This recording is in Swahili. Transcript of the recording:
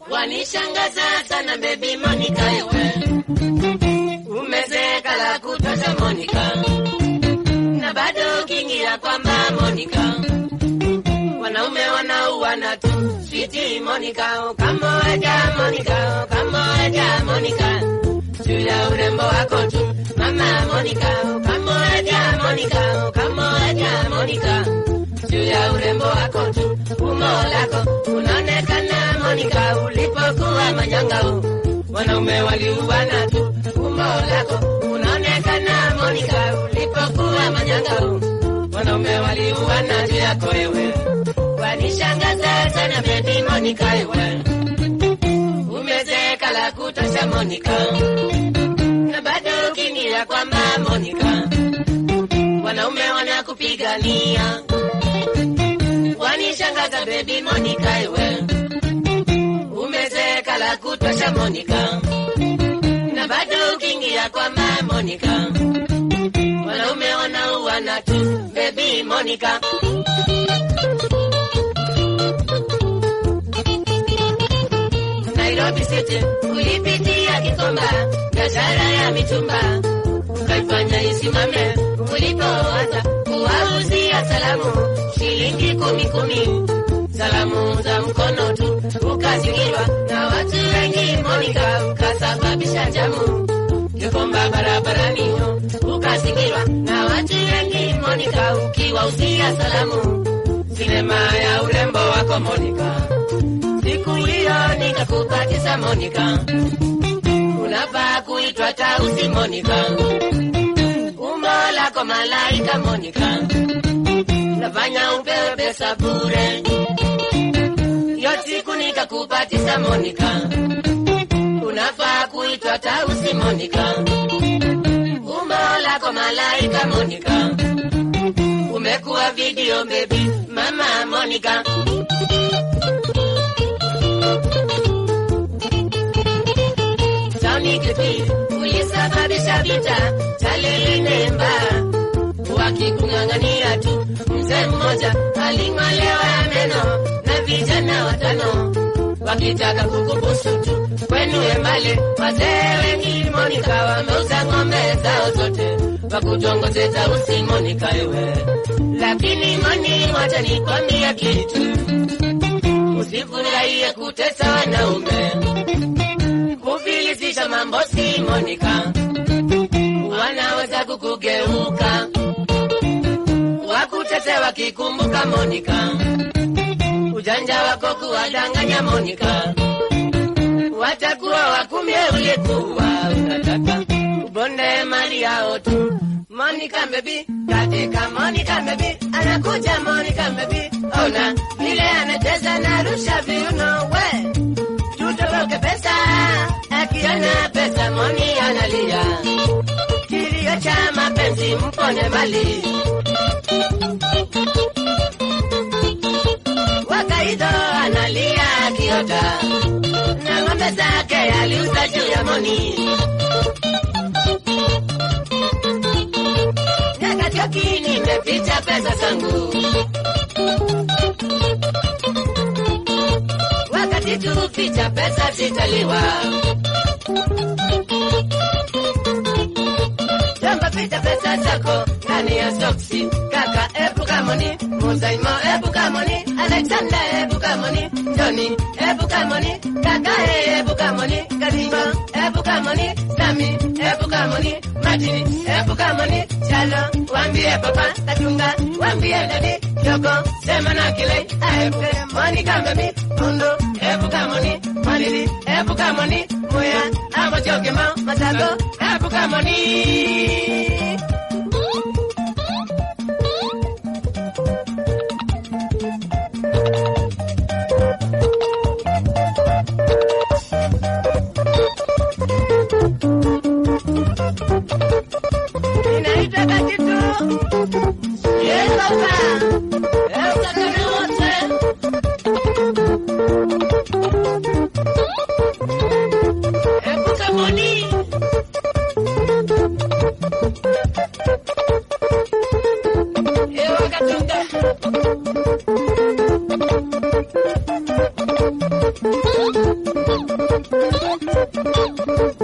Wanishangaza sana baby Monica ewe. Umezeka la kutosha Monica. Na bado ukiingia kwamba Monica. Wanaume wanauana tu. Sweetie Monica, kamoja Monica, kamoja Monica. Juu ya urembo wako tu. Mama Monica, kamoja Monica, kamoja Monica. Juu ya urembo wako tu. Umbo lako unaonekana Monica ulipokuwa manyangao. Wanaume waliuana tu. Umbo lako unaonekana Monica ulipokuwa manyangao. Wanaume waliuana juu yako wewe. Wanishangaza sana baby Monica ewe. Umezeeka la kutosha Monica. Na bado ukiingia kwamba Monica. Wanaume wanakupigania. Wanishangaza baby Monica ewe. Umezeeka la kutosha Monica. Na bado ukiingia kwamba Monica. Wanaume wanauana tu baby Monica. Nairobi City ulipitia Kikomba, biashara ya mitumba ukaifanya isimame. Ulipoanza kuwauzia salamu shilingi kumi kumi, salamu za mkono tu, ukazingirwa na watu wengi Monica, ukasababisha jamu Kikomba barabarani yo, ukazingirwa na watu wengi Monica, ukiwauzia salamu sinema ya urembo wako Monica siku hiyo nikakupatisa Monica, unafaa kuitwa Tausi Monica, umbo lako malaika Monica, nafanya upewe pesa bure. Yo siku nikakupatisa Monica, unafaa kuitwa Tausi Monica, umbo lako malaika Monica, umekuwa video baby mama Monica. Tony Kipiri ulisababisha vita Talilemba, wakikung'ang'ania tu. Mzee mmoja aling'olewa meno na vijana watano wakitaka kukubusu tu. Kwenu Embale wazee wengi Monica wameuza ng'ombe zao zote wakutongoze Tausi Monica ewe, lakini Moni, wacha nikwambia kitu, usifurahie kutesa wanaume kufilisisha mambo si Monica, wanaweza kukugeuka wakutete wakikumbuka Monica, ujanja wako kuwadanganya Monica, watakuwa wakumie ulikuwa unataka ubonde mali yao tu. Monica baby, katika Monica baby, anakuja Monica baby, ona vile anacheza na rusha viuno we tutoroke pesa, akiona pesa Moni analia, kilio cha mapenzi mpone mali. Wakaido analia akiota na ng'ombe zake aliuza juu ya Moni. Nyakatioki nimeficha pesa zangu wakati tuficha pesa zitaliwa. Jomba ficha pesa zako ndani ya soksi, kaka epuka moni, Musaimo epuka moni, Alexander epuka moni, Johnny epuka moni, kaka e epuka moni, Kadima epuka moni, Sami epuka moni, Martini epuka moni, Chalo wambie papa, Katunga wambie dadi, Yoko sema na kile aepuke moni kambebi, Mundo epuka moni, Malili epuka moni, Muya amo chokema, Masako epuka moni. Inaitwa kakitu Yehova Eukakana wote Epuka moni Thank you.